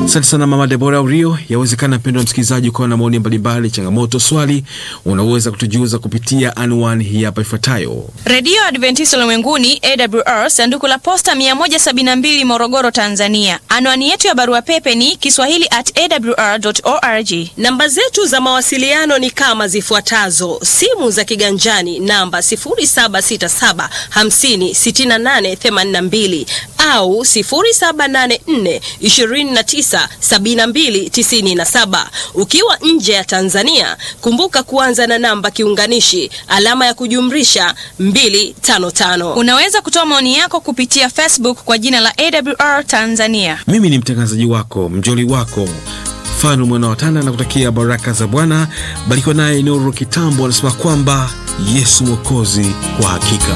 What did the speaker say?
Asante sana Mama Debora Urio. Yawezekana mpendo wa msikilizaji ukawa na maoni mbalimbali, changamoto, swali, unaweza kutujuza kupitia anwani hii hapa ifuatayo: Redio Adventista Ulimwenguni AWR, sanduku la posta 172 Morogoro, Tanzania. Anwani yetu ya barua pepe ni kiswahili at awr.org. Namba zetu za mawasiliano ni kama zifuatazo: simu za kiganjani namba 0767 50 68 82 au 0784 29 72 97. Ukiwa nje ya Tanzania, kumbuka kuanza na namba kiunganishi alama ya kujumlisha 255. Unaweza kutoa maoni yako kupitia Facebook kwa jina la AWR Tanzania. Mimi ni mtangazaji wako mjoli wako Fanu mwana watana na kutakia baraka za Bwana. Barikiwa naye Nuru Kitambo anasema kwamba Yesu Mwokozi kwa hakika